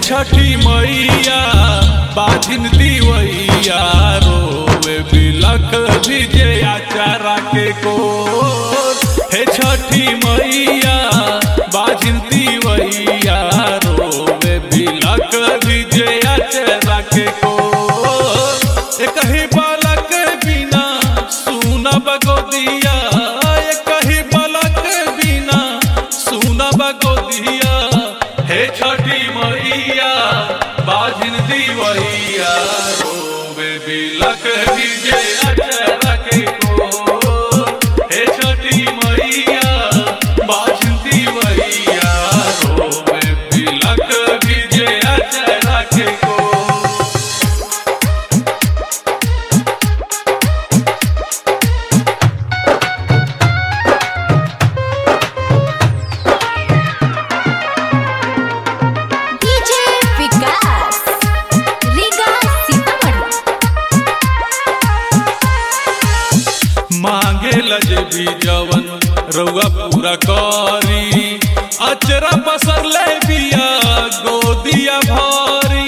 छठी मैया बाजिन दीवैया रोवे बिलख भिजे आचारा के को हे छठी मैया बाजिन दीवैया रोवे बिलख भिजे आचारा के को एक ही बालक बिना सुना बगोदिया एक ही बालक बिना सुना बगोदिया हे छठी मैया बाजिन दीवैया रोवे बिलक भिजे अचरा के को हे छठी मैया बाजिन दीवैया रोवे बिलक भिजे अचरा के को डीजे विकास रीगा सीतामढ़ी मांगे लजे भी जवन रउआ पूरा करी अचरा पसर ले बिया गोदिया भारी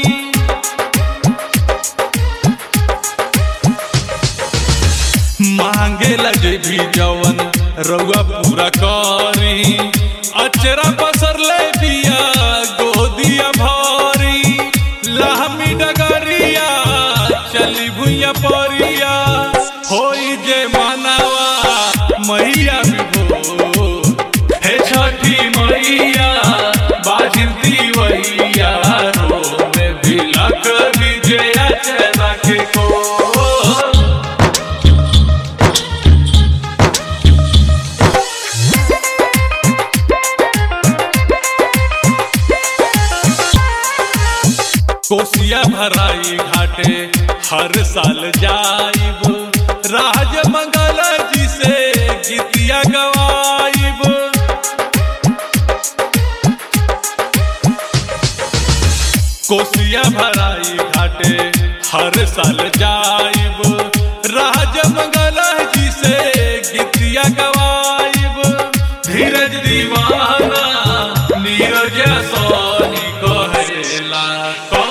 मांगे लजे भी जवन रउआ पूरा करी अचरा पसर ले बिया गोदिया भारी लहमी डगरिया चली भुइया परिया होई जे मानवा मैया विभो हे छठी मैया बाजिन दीवैया रोवे बिलक विजया चला के को कोसिया भराई घाटे हर साल जाइब राज मंगल जी से गीतिया गवाइब कोसिया भराई घाटे हर साल जाइब राज मंगल जी से गीतिया गवाइब धीरज दीवाना नीरज सोनी कहेला